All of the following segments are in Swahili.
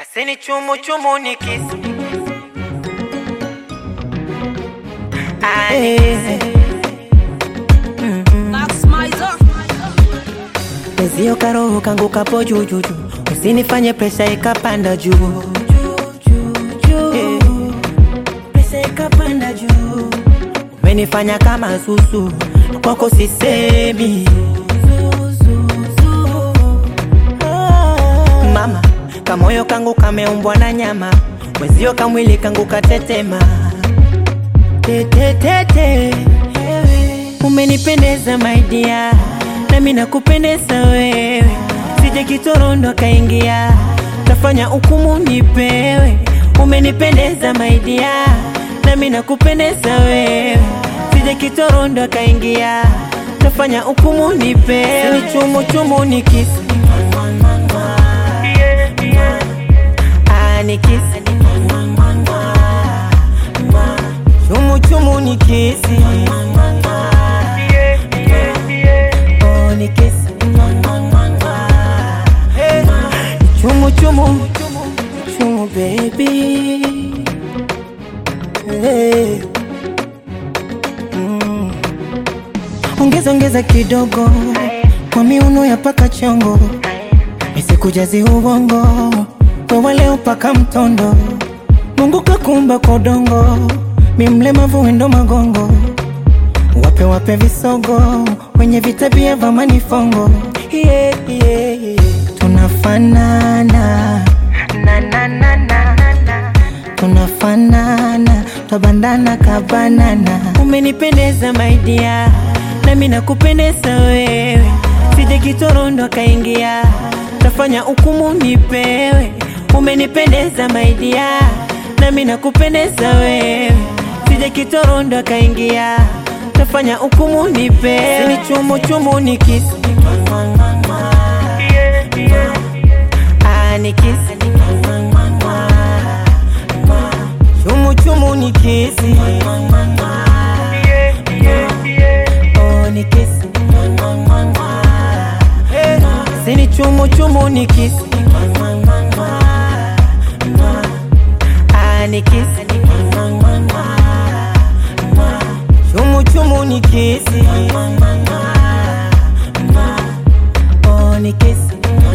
Paseni chumu chumu ni kisi Pezio karoho kangu kapo jujuju, usinifanye presha ikapanda juu Eh, presha ikapanda juu, umenifanya kama susu, kwako sisemi mama, kamoyo kangu kameumbwa na nyama, mwezio kamwili kangu katetema tetetete, umenipendeza maidia, nami nakupendeza wewe, sije kitorondo kaingia, tafanya hukumu nipewe, umenipendeza maidia, nami nakupendeza wewe, sije kitorondo kaingia, tafanya hukumu nipewe, ni chumu chumu ni kisi Ah, ni kisi chumu chumu ni kisi Oh, ni kisi Hey. chumu chumu chumu baby hey. mm. ongeza ongeza kidogo kwa miuno ya paka chongo isikujazi ubongo wewe leo paka mtondo Mungu kakumba kwa udongo mi mlemavu wendo magongo wape wape visogo wenye vitabia vya manifongo yeah, yeah, yeah. tunafanana na, na, na, na, na. tunafanana twabandana kabanana umenipendeza maidia nami nakupendeza wewe sije kitorondo kaingia tafanya hukumu nipewe umenipendeza maidia nami nakupendeza wewe sije kitorondo kaingia tafanya hukumu nipewe ni chumu chumu ni kisi Ah, ni kisi chumu chumu ni kisi Oh, ni kisi Eh, sini chumu chumu ni kisi Ah, ni kisi chumu chumu ni kisi Oh, ni kisi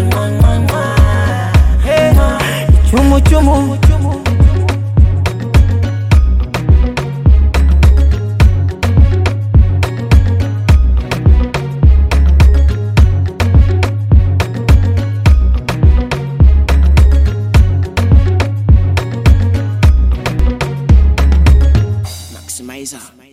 Eh, chumu chumu Maximizer.